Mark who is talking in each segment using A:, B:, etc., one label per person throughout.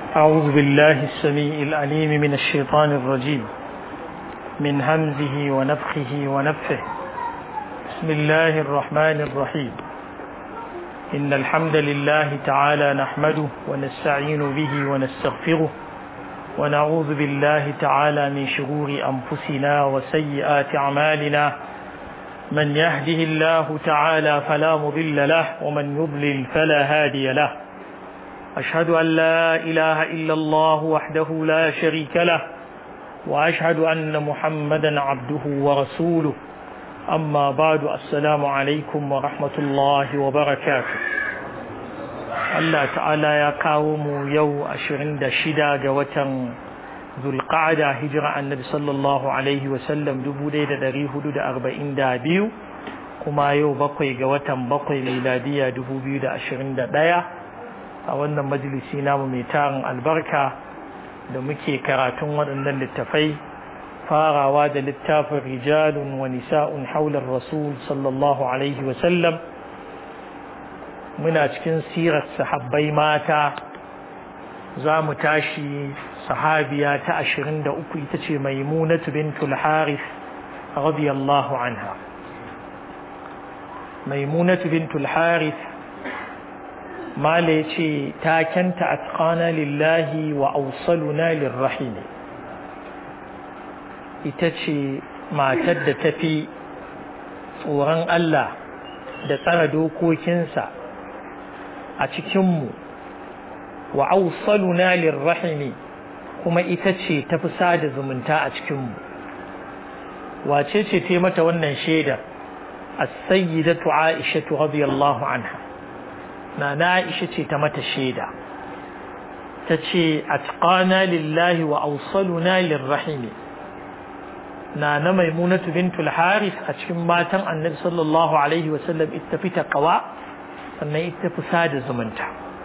A: أعوذ بالله السميع العليم من الشيطان الرجيم من همزه ونفخه ونفه بسم الله الرحمن الرحيم إن الحمد لله تعالى نحمده ونستعين به ونستغفره ونعوذ بالله تعالى من شرور أنفسنا وسيئات أعمالنا من يهده الله تعالى فلا مضل له ومن يضلل فلا هادي له أشهد أن لا إله إلا الله وحده لا شريك له وأشهد أن محمدا عبده ورسوله أما بعد السلام عليكم ورحمة الله وبركاته Allah ta'ala ya kawo mu yau ashirin da shida ga watan zulqa'ada hijira annabi sallallahu alaihi wasallam dubu ɗaya da ɗari hudu da arba'in da biyu kuma yau bakwai ga watan bakwai miladiya dubu biyu da ashirin da ɗaya a wannan majalisi namu mai tarin albarka da muke karatun waɗannan littafai farawa da littafin rijalun wa nisa'un haular rasul sallallahu alaihi wasallam muna cikin sirar sahabbai mata za mu tashi sahabiya ta ashirin da uku ita ce maimunatu bintul harith radiyallahu anha maimunatu bintul harith mala ya ce takenta atqana lillahi wa ausaluna lirrahim ita ce matar da tafi tsoron Allah da tsara dokokinsa a cikinmu wa ausaluna lirrahimi kuma ita ce tafi sada zumunta a cikinmu wace ce ta mata wannan shaida as-sayyidatu Aisha radiyallahu anha na Aisha ce ta mata shaida ta ce atqana lillahi wa ausaluna lirrahimi na na maimunatu bintul haris a cikin matan annabi sallallahu alaihi wasallam ita fi taqwa sannan ita fi sada zumunta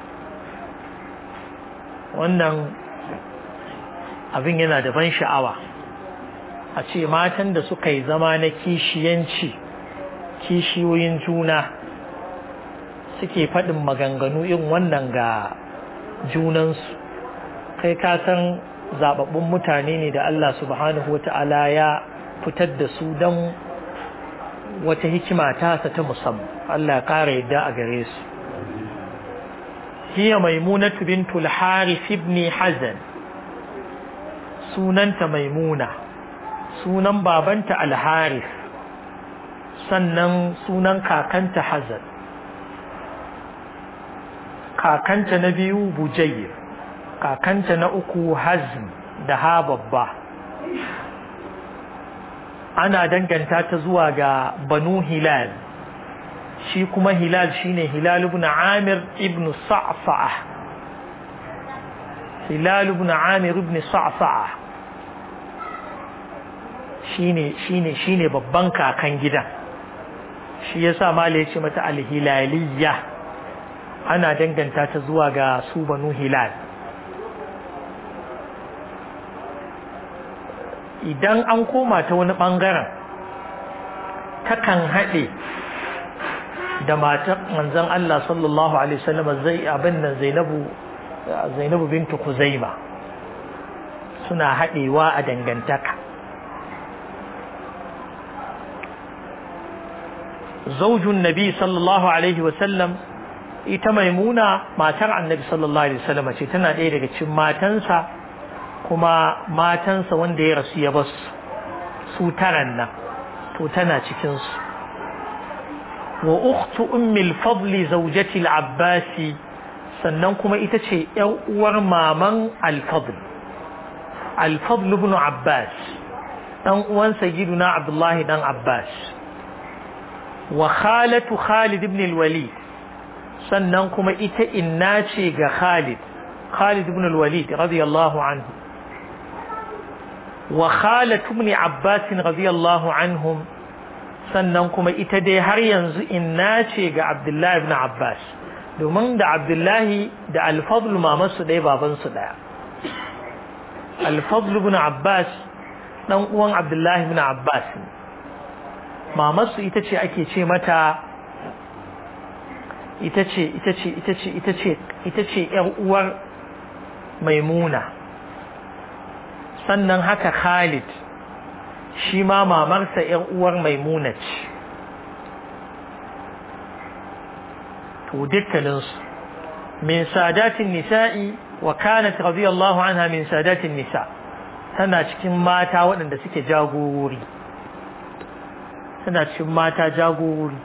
A: wannan abin yana da ban sha'awa a ce matan da suka yi zama na kishiyanci kishiyoyin juna suke faɗin maganganu irin wannan ga junansu kai ka san zababbun mutane ne da Allah subhanahu wa ta'ala ya fitar da su don wata hikima tasa ta musamman Allah ƙara yadda a gare su hiya maimunatu bintul harith ibn hazan sunanta maimuna sunan babanta al-harith sannan sunan kakanta hazan kakanta na biyu bujayr kakanta na uku hazm da ha babba ana danganta ta zuwa ga banu hilal shi kuma hilal shine hilal ibn amir ibn sa'sa'a hilal ibn amir ibn sa'sa'a shine shine shine babban kakan gidan shi yasa mala ya ce mata al-hilaliyya ana danganta ta zuwa ga su banu hilal idan an koma ta wani ɓangaren takan haɗe da matar manzon Allah sallallahu alaihi wasallam zai abin nan Zainabu Zainabu bintu Kuzaima suna haɗewa a dangantaka zaujun nabi sallallahu alaihi wasallam ita maimuna matar annabi sallallahu alaihi wasallam ce tana ɗaya daga cikin matansa kuma matansa wanda ya rasu ya basu su taran nan to tana cikinsu wa ukhtu ummi al-fadl zawjati al-abbas sannan kuma ita ce ƴar uwar maman al-fadl al-fadl ibn abbas dan uwan sayyiduna abdullahi dan abbas wa khalatu khalid ibn al-walid sannan kuma ita inna ce ga khalid khalid ibn al-walid radiyallahu anhu wa khalatu ibn abbas radiyallahu anhum sannan kuma ita dai har yanzu inna ce ga abdullahi ibn abbas domin da abdullahi da al-fadl mamansu ɗaya babansu ɗaya al-fadl ibn abbas dan uwan abdullahi ibn abbas mamansu ita ce ake ce mata ita ce ita ce ita ce ita ce ita ce ƴar uwar maimuna sannan haka khalid shi ma mamarsa ‘yan uwar maimuna ce to dukkaninsu min sadatin nisa'i wa kanat radiyallahu anha min sadatin nisa tana cikin mata waɗanda suke jagorori tana cikin mata jagorori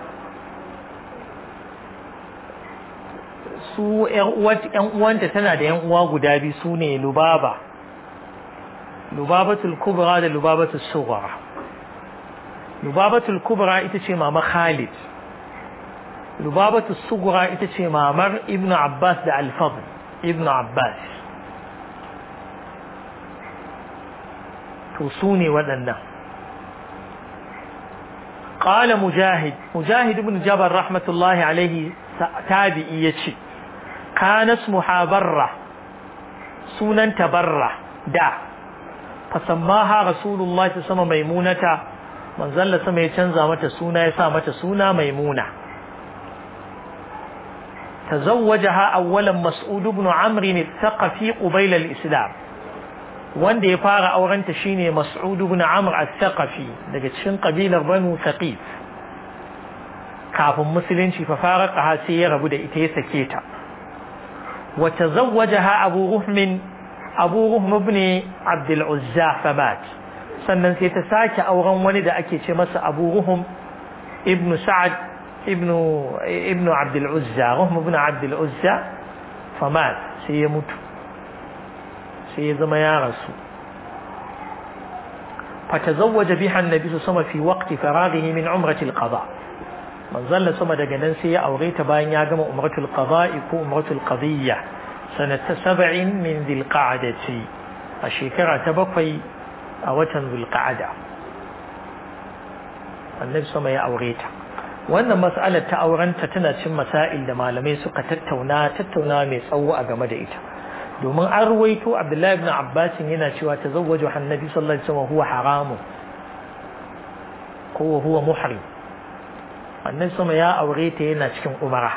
A: su ‘yan uwanta tana da ‘yan uwa guda biyu su ne lubaba lubabatul kubra da lubabatul sughra lubabatul kubra ita ce mama khalid lubabatul sughra ita ce mamar ibnu abbas da alfadl ibnu abbas to su ne waɗannan قال مجاهد مجاهد بن جبر رحمة الله عليه تابعي يتشي كان اسمها برة سونا تبرة دا فسماها رسول الله صلى الله عليه وسلم ميمونة من ظل سما يتنزى متى سونا يسا متى سونا ميمونة تزوجها أولا مسعود بن عمرو الثقفي قبيل الإسلام wanda ya fara aurenta shine Mas'ud ibn Amr al-Thaqafi daga cikin kabilar Banu Thaqif kafin musulunci fa faraqaha sai ya rabu da ita ya sake ta wa tazawwajaha Abu Ruhm Abu Ruhm ibn Abd al-Uzza famat sannan sai ta sake auren wani da ake ce masa Abu Ruhm ibn Sa'ad ibn ibn Abd al-Uzza Ruhm ibn Abd al-Uzza famat sai ya mutu sai ya zama ya rasu fatazawwaja biha annabi sama fi waqti faraghihi min umrati alqada manzalla sama daga nan sai ya aure ta bayan ya gama umratul qada'i ko umratul qadiyya sanata sab'in min dhilqa'dati a shekara ta bakwai a watan dhilqa'da annabi sama ya aure ta wannan mas'alar ta aurenta tana cin masail da malamai suka tattauna tattauna mai tsawo a game da ita domin an ruwaito abdullahi ibn abbas yana cewa tazawwaju annabi sallallahu alaihi wasallam huwa haramun ko huwa muhrim annabi sama ya aure ta yana cikin umara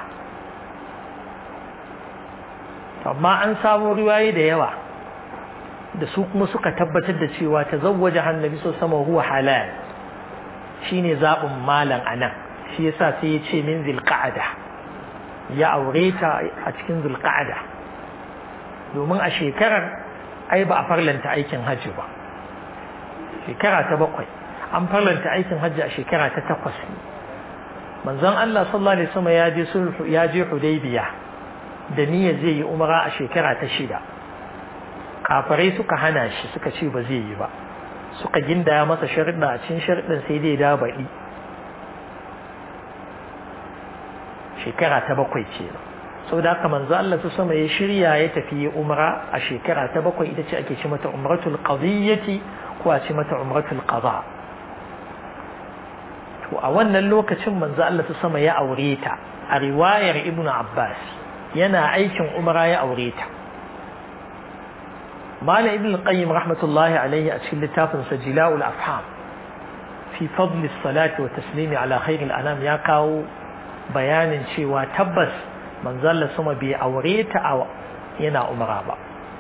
A: amma an samu riwaye da yawa da su kuma suka tabbatar da cewa tazawwaja annabi sallallahu alaihi wasallam huwa halal shine zabin malam anan shi yasa sai ya ce min zilqa'ada ya aure ta a cikin zulqa'ada domin a shekarar ai ba a farlanta aikin hajji ba shekara ta bakwai an farlanta aikin hajji a shekara ta takwas manzon Allah sallallahu alaihi wasallam ya je sulhu ya je Hudaybiya da niyya zai yi umara a shekara ta shida kafirai suka hana shi suka ce ba zai yi ba suka gindaya masa sharuɗa a cikin sharuɗin sai dai da baɗi shekara ta bakwai kenan sau da haka manzo Allah su sama ya shirya ya tafi umra a shekara ta bakwai ita ce ake ce mata umratul qadiyyati ko a ce mata umratul qada to a wannan lokacin manzo Allah su sama ya aure ta a riwayar ibnu abbas yana aikin umra ya aure ta mala ibn qayyim rahmatullahi alaihi a cikin littafin sa jila'ul afham fi fadli salati wa taslimi ala khairil anam ya kawo bayanin cewa tabbas manzalla sama bai aure ta a yana umara ba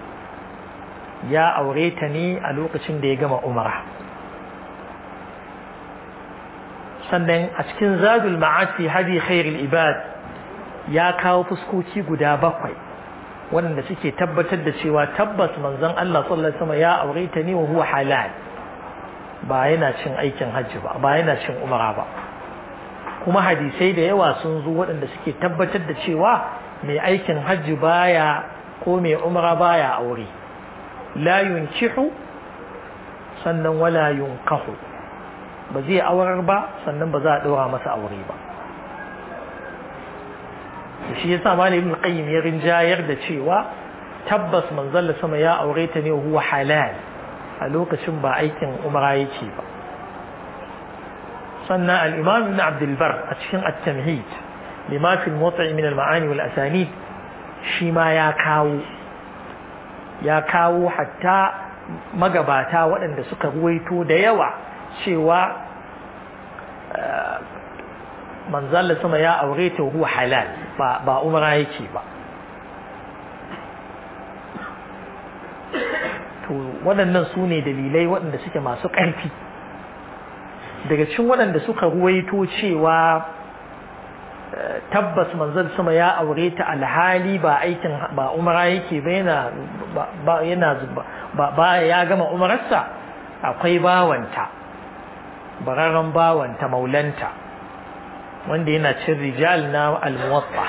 A: ya aure ta ne a lokacin da ya gama umara sannan a cikin zadul ma'ad fi hadi khairul ibad ya kawo fuskoki guda bakwai waɗanda suke tabbatar da cewa tabbas manzon Allah sallallahu alaihi wasallam ya aure ta ne wa huwa halal ba yana cin aikin hajji ba ba yana cin umara ba kuma hadisai da yawa sun zo waɗanda suke tabbatar da cewa mai aikin hajji baya ko mai umra baya aure la yunkihu sannan wala yunkahu ba zai aurar ba sannan ba za a ɗora masa aure ba da shi yasa malam ibn qayyim ya rinjayar da cewa tabbas manzon sama ya aure ta ne huwa halal a lokacin ba aikin umra yake ba sannan al-imam ibn abd al-bar a cikin at-tamhid lima fi al-mawti' min al-ma'ani wal asanid shi ma ya kawo ya kawo hatta magabata waɗanda suka ruwaito da yawa cewa manzalla sama ya aure ta huwa halal ba ba umra yake ba to waɗannan su ne dalilai waɗanda suke masu ƙarfi daga cikin waɗanda suka ruwaito cewa tabbas manzon sama ya aure ta alhali ba aikin ba umara yake ba yana ba yana ba ba ya gama umararsa akwai bawanta bararren bawanta maulanta wanda yana cin rijal na almuwatta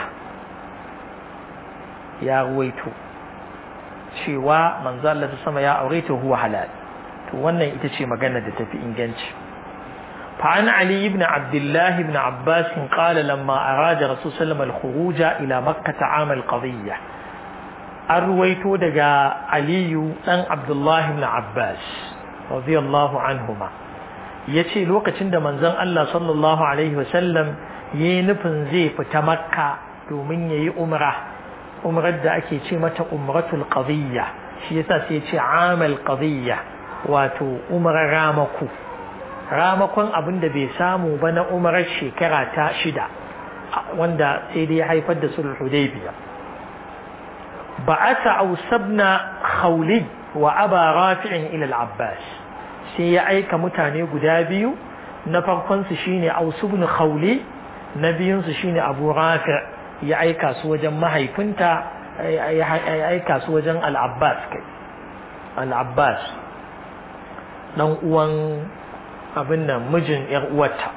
A: ya ruwaito cewa manzo Allah sama ya aure ta huwa halal to wannan ita ce magana da tafi inganci فعن علي بن عبد الله بن عباس قال لما أراد رسول صلى الله عليه وسلم الخروج إلى مكة عام القضية أرويت دقا علي بن عبد الله بن عباس رضي الله عنهما yace lokacin da manzon Allah sallallahu alaihi wasallam yayi nufin zai fita makka domin yayi umra umrar da ake ce mata umratul qadiyya shi yasa sai ya ce amal qadiyya wato umrar ramaku ramakon abin da bai samu ba na umarar shekara ta shida wanda sai dai ya haifar da sulh hudaybiya ba'atha ausabna khawli wa aba rafi'in ila al-abbas sai ya aika mutane guda biyu na farkon su shine aus ibn khawli na biyun su shine abu rafi' ya aika su wajen mahaifinta ya aika su wajen al-abbas kai al-abbas dan uwan abin nan mijin ‘yar uwarta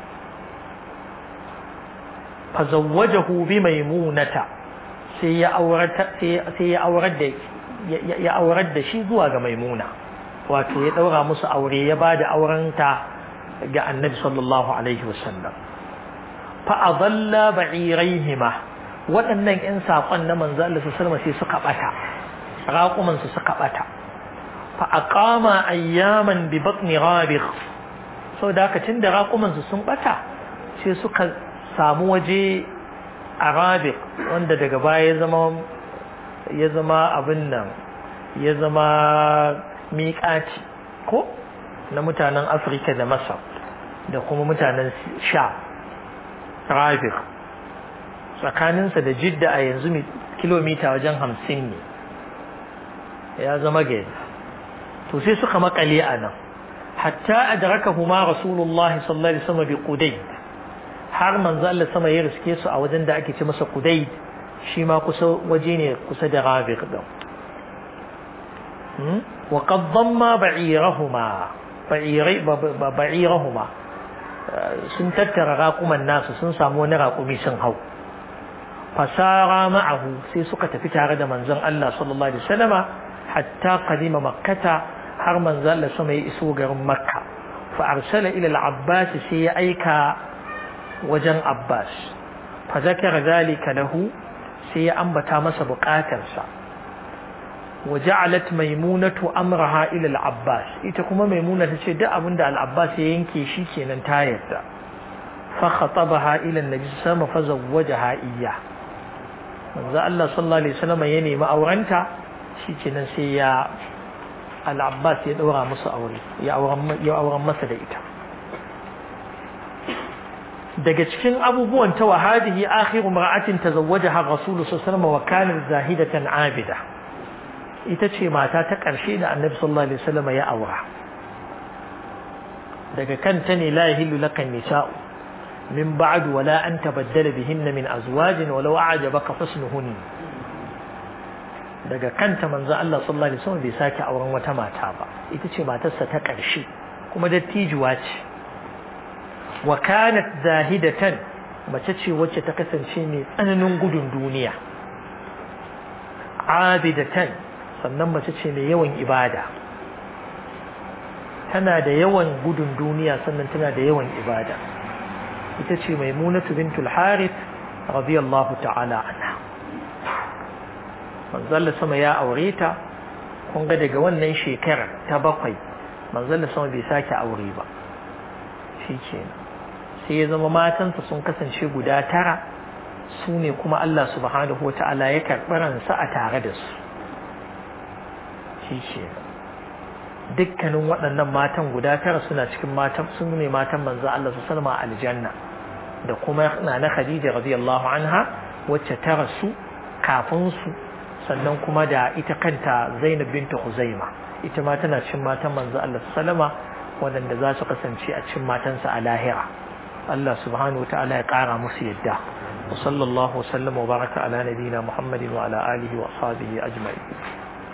A: fazawwajahu bi maimunata sai ya aurar da ya aurar da shi zuwa ga maimuna wato ya daura musu aure ya ba da aurenta ga annabi sallallahu alaihi wasallam fa adalla ba'iraihima waɗannan ƴan saƙon na manzo Allah sallallahu alaihi sai suka bata raƙuman su suka bata fa aqama ayyaman bi batni rabigh sau da haka tun da raƙumansu sun ɓata sai suka samu waje a rabik wanda daga baya ya zama ya zama abin nan ya zama miƙaci ko na mutanen afirka da masar da kuma mutanen sha rabik tsakaninsa da jidda a yanzu kilomita wajen hamsin ne ya zama gari to sai suka makale a nan hatta adrakahuma rasulullahi sallallahu alaihi wasallam bi qudayd har manzo Allah sama ya riske su a wajen da ake ce masa qudayd shi ma kusa waje ne kusa da rabiq din wa qad damma ba'irahuma ba'irai ba'irahuma sun tattara raƙuman nasu sun samu wani raƙumi sun hau fasara ma'ahu sai suka tafi tare da manzon Allah sallallahu alaihi wasallama hatta qadima makkata har manzo Allah sama ya iso garin Makka fa arsala ila al-Abbas sai ya aika wajen Abbas fa zakara zalika lahu sai ya ambata masa bukatarsa wa ja'alat maimunatu amraha ila al-Abbas ita kuma maimuna tace duk abinda al-Abbas ya yanke shi kenan ta yarda fa khatabaha ila an-nabi sallallahu fa zawwajaha iyya manzo Allah sallallahu alaihi wasallam ya nemi aurenta shi kenan sai ya al'abbas ya ɗaura musu aure ya auren masa da ita daga cikin abubuwan ta wahadihi akhiru mar'atin tazawwajaha rasulu sallallahu wa kanat zahidatan abida ita ce mata ta ƙarshe da annabi sallallahu alaihi wasallam ya aura daga kanta ne la yahillu lakan nisa'u min ba'd wala an tabaddala bihinna min azwajin walau a'jabaka husnuhunna daga kanta manzo Allah sallallahu alaihi wasallam bai sake auren wata mata ba ita ce matarsa ta ƙarshe kuma dattijuwa ce wa kanat zahidatan mace ce wacce ta kasance mai tsananin gudun duniya abidatan sannan mace ce mai yawan ibada tana da yawan gudun duniya sannan tana da yawan ibada ita ce maimunatu bintul harith radiyallahu ta'ala anha manzalla sama ya aure ta kun ga daga wannan shekarar ta bakwai manzalla sama bai sake aure ba shi kenan sai ya zama matansa sun kasance guda tara su ne kuma Allah subhanahu wa ta'ala ya karɓi ransa a tare da su shi kenan dukkanin waɗannan matan guda tara suna cikin matan sun ne matan manzo Allah su salma aljanna da kuma na na Khadija radiyallahu anha wacce ta rasu kafin su sannan kuma da ita kanta Zainab binta Huzaima ita ma tana cin matan manzo Allah sallama waɗanda za su kasance a cin matansa a lahira Allah subhanahu wa ta'ala ya ƙara musu yadda wa sallallahu wa sallama wa baraka ala nabiyina Muhammadin wa ala alihi wa ashabihi ajma'in